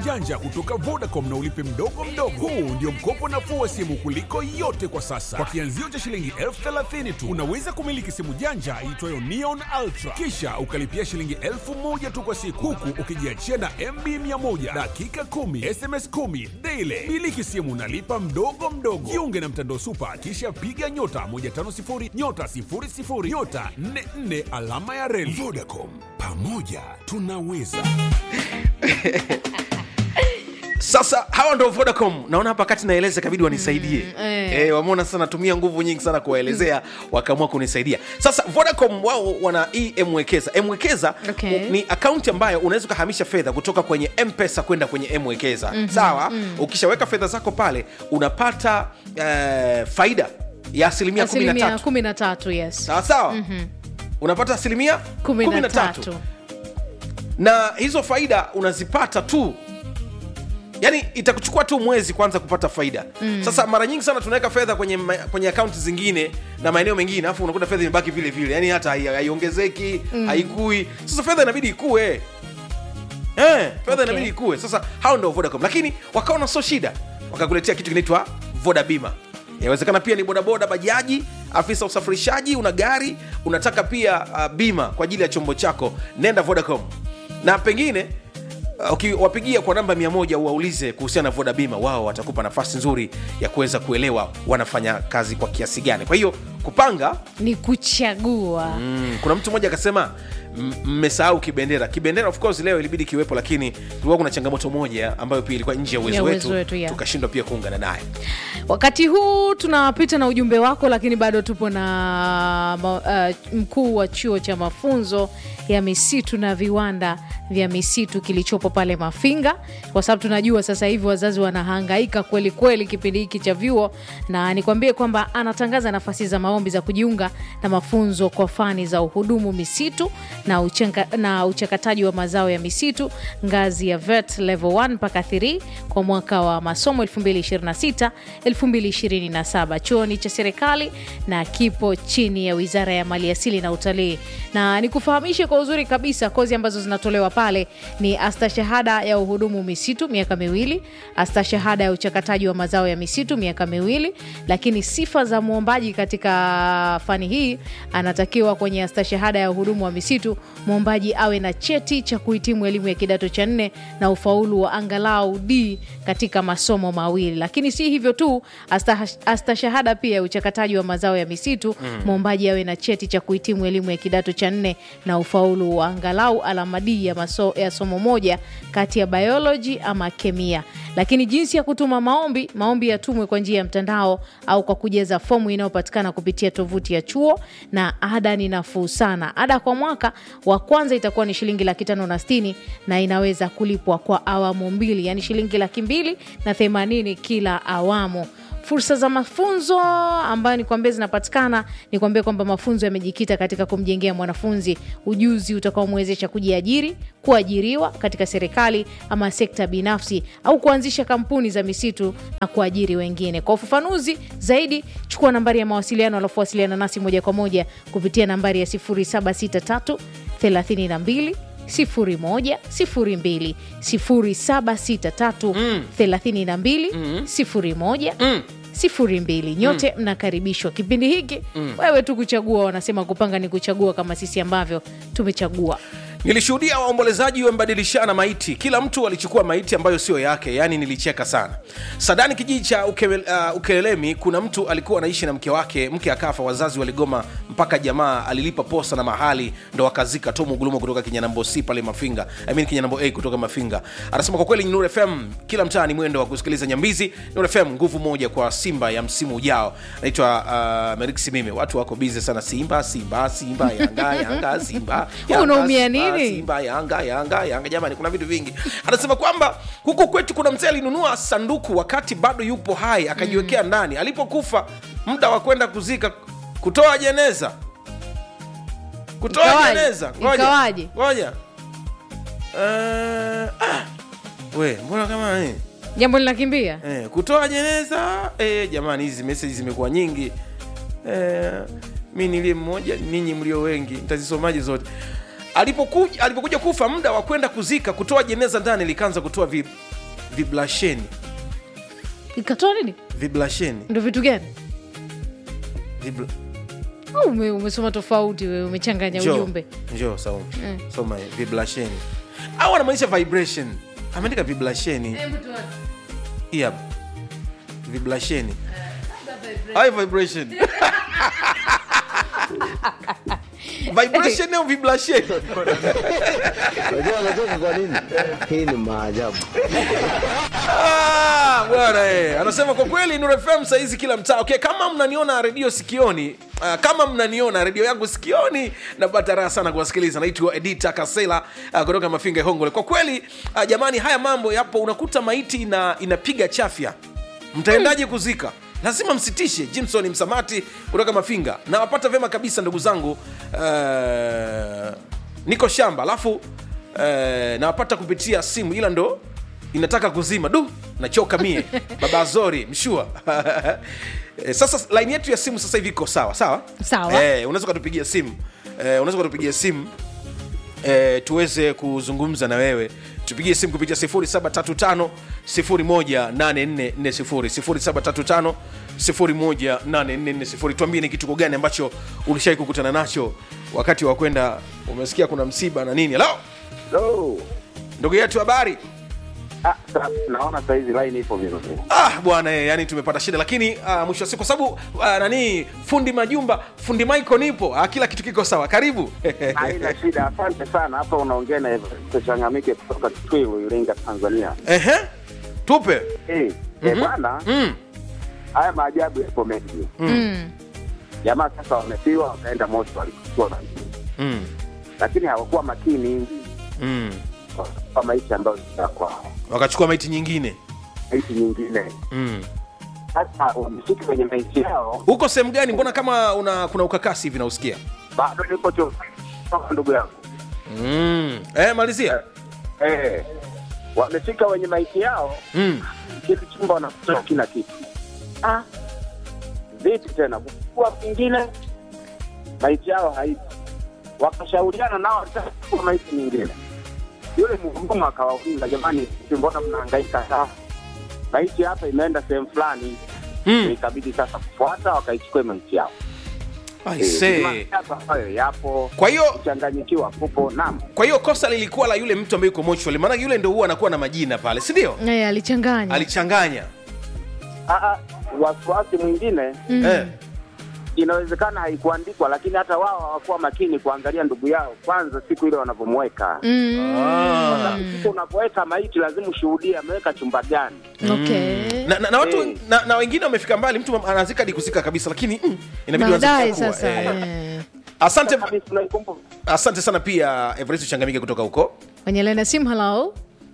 janja kutoka Vodacom na ulipe mdogo mdogo. Huu ndio mkopo nafuu wa simu kuliko yote kwa sasa. Kwa kianzio cha shilingi elfu thelathini tu unaweza kumiliki simu janja iitwayo Neon Ultra, kisha ukalipia shilingi elfu moja tu kwa siku, huku ukijiachia na MB 100 dakika 10 SMS 10 daily. Miliki simu unalipa mdogo mdogo. Jiunge na mtandao Super, kisha piga nyota 150 nyota 00 nyota 44 alama ya reli. Vodacom, pamoja tunaweza. sasa hawa ndo vodacom naona hapa kati naeleza kabidi wanisaidie mm, eh. eh, wameona sasa natumia nguvu nyingi sana kuwaelezea wakaamua kunisaidia sasa vodacom wao wana hii mwekeza mwekeza Okay. ni akaunti ambayo unaweza ukahamisha fedha kutoka kwenye mpesa kwenda kwenye mwekeza mm-hmm, sawa mm. ukishaweka fedha zako pale unapata eh, faida ya asilimia asilimia 13 kumi na tatu yes sawa sawa mm-hmm. unapata asilimia kumi na 13 tatu na hizo faida unazipata tu yani itakuchukua tu mwezi kwanza kupata faida mm. sasa mara nyingi sana tunaweka fedha kwenye, ma- kwenye akaunti zingine na maeneo mengine alafu unakuta fedha imebaki vile vile yani hata hai- haiongezeki mm. haikui sasa fedha inabidi ikue Eh, fedha Okay. inabidi ikue sasa hao ndo vodacom lakini wakaona sio shida wakakuletea kitu kinaitwa voda bima inawezekana pia ni bodaboda bajaji afisa usafirishaji una gari unataka pia uh, bima kwa ajili ya chombo chako nenda vodacom na pengine uh, ukiwapigia kwa namba 100 uwaulize kuhusiana na voda bima wao watakupa nafasi nzuri ya kuweza kuelewa wanafanya kazi kwa kiasi gani kwa hiyo kupanga ni kuchagua Mm, kuna mtu mmoja akasema m- mmesahau kibendera kibendera of course leo ilibidi kiwepo lakini kulikuwa kuna changamoto moja ambayo pia ilikuwa nje ya uwezo Ya uwezo wetu, wetu, yeah. tukashindwa pia kuungana naye wakati huu tunapita na ujumbe wako lakini bado tupo na ma, uh, mkuu wa chuo cha mafunzo ya misitu na viwanda vya misitu kilichopo pale mafinga kwa sababu tunajua sasa hivi wazazi wanahangaika kweli kweli kipindi hiki cha vyuo na nikwambie kwamba anatangaza nafasi za maombi za kujiunga na mafunzo kwa fani za uhudumu misitu na, uchenga, na uchakataji wa mazao ya misitu ngazi ya vet level 1 mpaka 3 kwa mwaka wa masomo 2026 2027 chuo ni cha serikali na kipo chini ya wizara ya maliasili na utalii na nikufahamishe kwa uzuri kabisa kozi ambazo zinatolewa pale ni astashahada ya uhudumu misitu miaka miwili astashahada ya uchakataji wa mazao ya misitu miaka miwili lakini sifa za mwombaji katika fani hii anatakiwa kwenye astashahada ya uhudumu wa misitu mwombaji awe na cheti cha kuhitimu elimu ya kidato cha nne na ufaulu wa angalau d katika masomo mawili lakini si hivyo tu asta- astashahada pia ya uchakataji wa mazao ya misitu mwombaji awe na cheti cha kuhitimu elimu ya kidato cha nne na ufaulu wa angalau alama D ya, maso, ya somo moja kati ya biology ama kemia lakini jinsi ya kutuma maombi maombi yatumwe kwa njia ya mtandao au kwa kujaza fomu inayopatikana kupitia tovuti ya chuo na ada ni nafuu sana ada kwa mwaka wa kwanza itakuwa ni shilingi laki tano na stini na inaweza kulipwa kwa awamu mbili yani shilingi laki mbili na themanini kila awamu fursa za mafunzo ambayo nikwambia zinapatikana nikwambia kwamba mafunzo yamejikita katika kumjengea mwanafunzi ujuzi utakaomwezesha kujiajiri kuajiriwa katika serikali ama sekta binafsi au kuanzisha kampuni za misitu na kuajiri wengine kwa ufafanuzi zaidi chukua nambari ya mawasiliano alafu wasiliana nasi moja kwa moja kupitia nambari ya 763 32 01 02 0763 32 01 sifuri mbili nyote mnakaribishwa kipindi hiki wewe tu kuchagua wanasema kupanga ni kuchagua kama sisi ambavyo tumechagua nilishuhudia waombolezaji wamebadilishana maiti kila mtu alichukua maiti ambayo sio yake yaani nilicheka sana sadani kijiji cha Uke, uh, ukelelemi kuna mtu alikuwa anaishi na mke wake mke akafa wazazi waligoma mpaka jamaa alilipa posa na mahali ndo wakazika tomu gulumo kutoka kinyanambo c pale mafinga I mean kinyanambo a kutoka mafinga anasema kwa kweli nur fm kila mtaa ni mwendo wa kusikiliza nyambizi nur fm nguvu moja kwa simba ya msimu ujao naitwa uh, merik simime watu wako bize sana simba simba simba yanga yanga simba Yanga, Unaumia Simba, nini? Simba, Yanga, Yanga, Yanga. Jamani, kuna vitu vingi. Anasema kwamba huku kwetu kuna mzee alinunua sanduku wakati bado yupo hai akajiwekea ndani. Alipokufa muda wa kwenda kuzika, kutoa jeneza, kutoa Ikawaje? jeneza. Ngoja, Ikawaje? ngoja. Eh, ah, we mbona kama eh, jambo linakimbia eh, kutoa jeneza eh, jamani, hizi meseji zimekuwa nyingi eh, mi niliye mmoja, ninyi mlio wengi, ntazisomaji zote. Alipokuja, alipokuja kufa muda wa kwenda kuzika, kutoa jeneza ndani likaanza kutoa vi, viblasheni ikatoa nini viblasheni ndo vitu gani Vibla... au ume, umesoma tofauti wewe umechanganya Njoo, ujumbe njoo Saumu. Eh. soma hii, viblasheni au anamaanisha vibration ameandika viblasheni hii hapa viblasheni Hai vibration vibration au viblasheni Unajua anacheka kwa nini? Hii ni maajabu. Ah, bwana eh. anasema kwa kweli Nuru FM saizi kila mtaa okay, kama mnaniona redio sikioni uh, kama mnaniona redio yangu sikioni napata raha sana kuwasikiliza naitwa edita kasela uh, kutoka mafinga hongole kwa kweli uh, jamani haya mambo yapo unakuta maiti ina, inapiga chafya mtaendaje kuzika lazima msitishe jimson msamati kutoka mafinga nawapata vyema kabisa ndugu zangu uh, niko shamba alafu uh, nawapata kupitia simu ila ndo inataka kuzima du nachoka mie baba zori mshua Eh, sasa laini yetu ya simu sasa hivi iko sawa sawa Sawa. eh, unaweza ukatupigia simu eh, unaweza ukatupigia simu eh, tuweze kuzungumza na wewe tupigie simu kupitia 0735 18440 0735 tuambie ni kituko gani ambacho ulishai kukutana nacho wakati wa kwenda umesikia kuna msiba na nini halo Hello. ndugu yetu habari Ah, sa- naona saizi line ipo vizuri. ah bwana eh, yani tumepata shida lakini ah, mwisho wa siku kwa sababu ah, nani fundi majumba fundi michael nipo ah, kila kitu kiko sawa karibu Haina shida, asante sana. Hapa unaongea na Evaristo Changamike kutoka Kitwilu, Iringa, Tanzania. Ehe, tupe Eh, eh, bwana, mm. haya maajabu yapo mengi. mm. Jamaa sasa wamefiwa, wakaenda moto walikuwa na Mm. lakini hawakuwa makini Mm. kwa maisha ambayo ya kwao, wakachukua maiti nyingine maisha nyingine. mm. Sasa wamefika kwenye maisha yao, huko sehemu gani mbona kama una kuna ukakasi hivi nausikia bado niko tu ndugu yangu mm. eh, malizia eh, wamefika kwenye maisha yao mm. kile chumba wanakutoa kila kitu. Ah, vipi tena kukua kwingine maiti yao haipo, wakashauriana nao walitaka kuchukua maiti nyingine. Yule mhudumu akawauliza, jamani, vipi mbona mnahangaika sana? Maiti hapa imeenda sehemu fulani. Mm. Ikabidi sasa kufuata, wakaichukua maiti yao. I Eh, say. maajabu ambayo yapo, kwa hiyo kuchanganyikiwa kupo. Naam, kwa hiyo kosa lilikuwa la yule mtu ambaye yuko mochwali maanake yule ndo huwa anakuwa na majina pale si ndio Eh, alichanganya alichanganya Ah, ah, wasiwasi mwingine Mm. eh. inawezekana haikuandikwa, lakini hata wao hawakuwa makini kuangalia ndugu yao kwanza siku ile wanavyomweka. Mm. Ah. Siku unapoweka maiti lazima ushuhudie ameweka chumba gani. Okay. na, na, na watu Eh. na, na wengine wamefika mbali mtu anazika hadi kuzika kabisa lakini mm, inabidi uanze baadaye kuchukua, sasa eh. eh. asante Kabisa unaikumbuka. asante sana pia evaristo changamike kutoka huko kwenye laini ya simu halo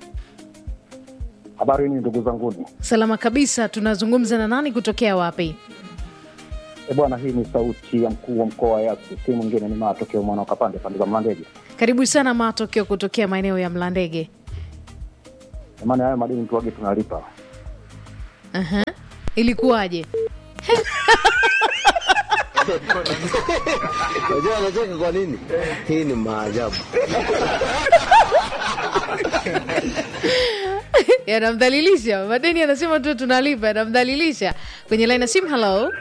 Habari ni ndugu zanguni. salama kabisa tunazungumza na nani kutokea wapi E bwana, hii ni sauti ya mkuu wa mkoa wa Yasi, si mwingine ni matokeo mwana ukapande pande za Mlandege. karibu sana matokeo kutokea maeneo ya mlandege Kwa maana hayo madini tuwage tunalipa. Aha. ilikuwaje Unajua anacheka kwa nini? Hii ni maajabu. yanamdhalilisha madeni anasema tu tunalipa yanamdhalilisha kwenye laini ya simu halo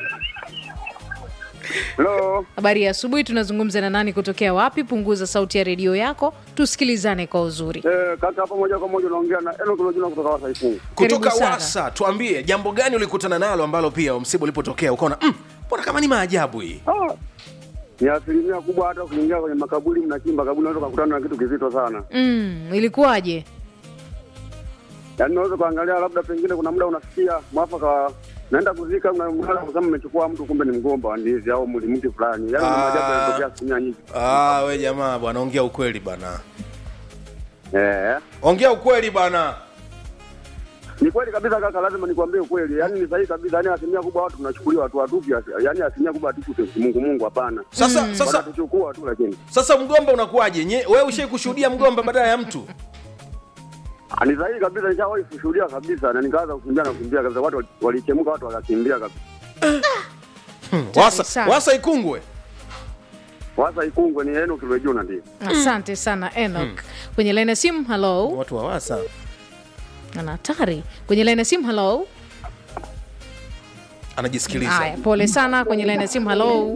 Hello. habari ya asubuhi tunazungumza na nani kutokea wapi punguza sauti ya redio yako tusikilizane kwa uzuri Eh, kaka hapo moja kwa moja unaongea na Enoch Lojuna kutoka Wasaifu. kutoka sana. wasa tuambie jambo gani ulikutana nalo ambalo pia msiba ulipotokea ukaona "Mm, mbona kama ni maajabu hii Ah. Ni asilimia kubwa hata kuingia kwenye makaburi mnachimba kaburi unaweza kukutana na kitu kizito sana. mm, ilikuwaje Yaani unaweza kuangalia labda pengine kuna muda unasikia mwafaka wa- naenda kuzika na mwana kusema mmechukua mtu kumbe ni mgomba wa ndizi au mli mti fulani. Yaani ni Ah. maajabu yanatokea asilimia nyingi. ah, we jamaa bwana ongea ukweli bwana Eh. ongea ukweli bwana Ni kweli kabisa kaka, lazima nikwambie ukweli. Yaani ni sahihi kabisa. Yaani asilimia kubwa watu tunachukuliwa watu watupi. Yaani asilimia kubwa hatuku Mungu Mungu hapana. sasa sasa Wanatuchukua tu lakini. sasa mgomba unakuwaje Nye- wewe ushai kushuhudia mgomba badala ya mtu Ah, Ni sahihi kabisa, nishawahi kushuhudia kabisa na nikaanza kukimbia na kukimbia kabisa. Watu walichemuka, watu wakakimbia kabisa. wasa, sana. wasa ikungwe Wasa Ikungwe ni Enoch Lojuna ndio. asante sana enok kwenye laini ya simu halo watu wa wasa ana hatari kwenye laini ya simu halo anajisikiliza haya pole sana kwenye laini ya simu halo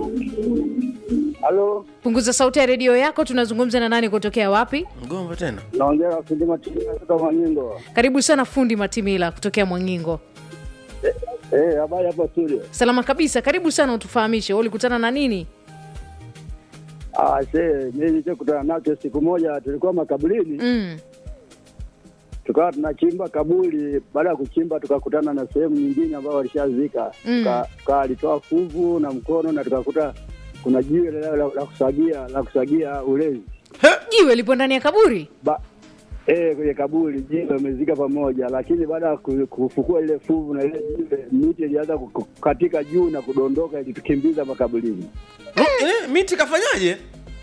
Halo, punguza sauti ya redio yako tunazungumza na nani kutokea wapi mgomba tena naongea na fundi Matimia kutoka Manyingo. karibu sana fundi matimila kutokea mwangingo Eh, habari hapa studio. salama kabisa karibu sana utufahamishe wewe ulikutana na nini Ah, see, mimi nilichokutana nacho siku moja tulikuwa makaburini, mm. tukawa tunachimba kaburi. Baada ya kuchimba tukakutana na sehemu nyingine ambayo walishazika. Mm. Tuka- Tukalitoa fuvu na mkono na tukakuta kuna jiwe la, la, la kusagia la kusagia ulezi. jiwe lipo ndani ya kaburi Ba, eh, kwenye kaburi jiwe wamezika pamoja, lakini baada ya ku- kufukua ile fuvu na ile jiwe, miti ilianza ku- kukatika juu na kudondoka, ilitukimbiza makaburini. eh, miti kafanyaje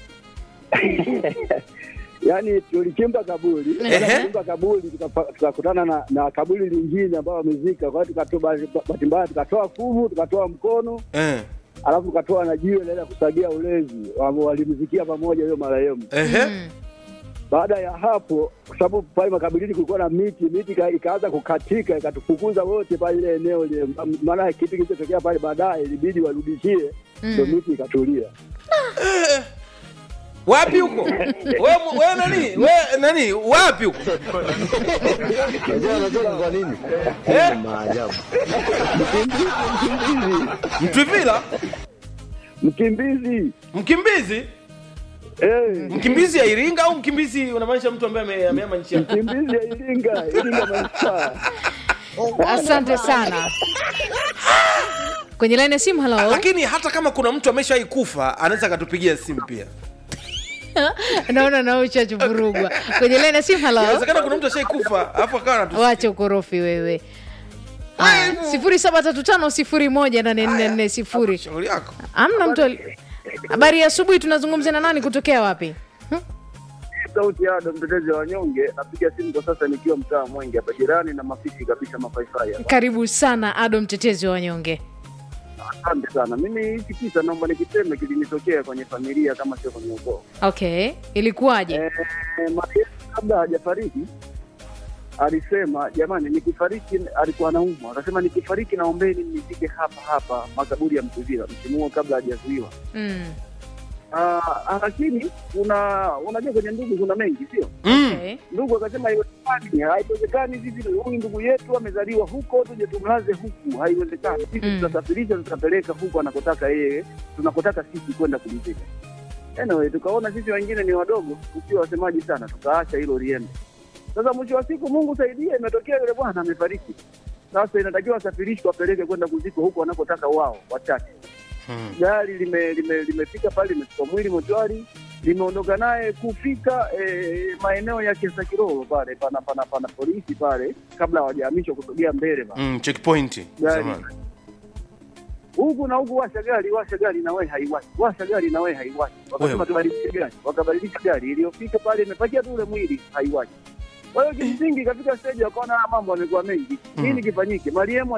Yaani tulichimba kaburi, Ehe. baada ya kuchimba kaburi tukapa- tukakutana na, na kaburi lingine ambao wamezika. Kwa hiyo tukatoa bahati bahati mbaya, tukatoa fuvu, tukatoa mkono, eh. alafu tukatoa na jiwe laenda kusagia ulezi, Wa- walimzikia pamoja hiyo marehemu. Ehe. Mm. Baada ya hapo, kwa sababu pale makaburini kulikuwa na miti, miti ika- ikaanza kukatika, ikatufukuza wote pale ile eneo ile. Maana kitu kilichotokea pale baadaye ilibidi warudishie, ndio Mm. miti ikatulia. wapi huko we, we nani we nani wapi huko Unajua anacheka kwa nini? Eh? Hii ni maajabu. mtwivila Mkimbizi mkimbizi eh, mkimbizi ya iringa au mkimbizi unamaanisha mtu ambaye ame- ameama nchi yake mkimbizi ya Iringa, Iringa manispaa. asante sana kwenye laini ya simu halo lakini hata kama kuna mtu ameshawai kufa anaweza akatupigia simu pia naona nauchachuvurugwa kwenye laini ya simu halo inawezekana kuna mtu ashai kufa alafu akawa anatu wache ukorofi wewe Haya, sifuri saba tatu tano sifuri moja nane nne nne sifuri shauri yako amna mtu ali- habari ya asubuhi tunazungumza na nani kutokea wapi sauti ya Ado mtetezi wa wanyonge. Napiga simu kwa sasa nikiwa mtaa Mwenge hapa jirani na mafifi kabisa mafaifai hapa. karibu sana ado mtetezi wa wanyonge Asante sana. Mimi hiki kisa naomba nikiseme kilinitokea kwenye familia kama sio kwenye ukoo. okay ilikuwaje Eh, marehemu kabla hajafariki alisema jamani, nikifariki, alikuwa anaumwa, akasema nikifariki naombeni nizike hapa hapa makaburi ya Mtuvila msimu huo kabla hajazuiwa. mm. Ah, lakini kuna unajua kwenye ndugu kuna mengi sio? mm. okay. Ndugu akasema haiwezekani, haiwezekani hivi, huyu ndugu yetu amezaliwa huko, tuje tumlaze huku, haiwezekani. Sisi Mm. tutasafirisha, tutapeleka huku anakotaka yeye, tunakotaka sisi kwenda kulizika. Anyway, tukaona sisi wengine ni wadogo, tukiwa wasemaji sana, tukaacha hilo liende. Sasa mwisho wa siku, Mungu saidia, imetokea yule bwana amefariki. Sasa inatakiwa asafirishwe apeleke kwenda kuzikwa huko wanakotaka wao wachache Hmm. gari lime- lime- limefika pale limechukua mwili mochwari limeondoka naye kufika eh, maeneo ya kesa kiroro pale pana pana pana polisi pale kabla hawajahamishwa kusogea mbele pale Mm, checkpoint Gari. zamani huku na huku washa gari washa gari na wewe haiwashi washa gari na wewe haiwashi wakasema Wewe. tubadilishe gari wakabadilisha gari iliyofika pale imepakia tu ule mwili haiwashi kwa hiyo kimsingi katika stage wakaona haya mambo yamekuwa mengi nini kifanyike mariemu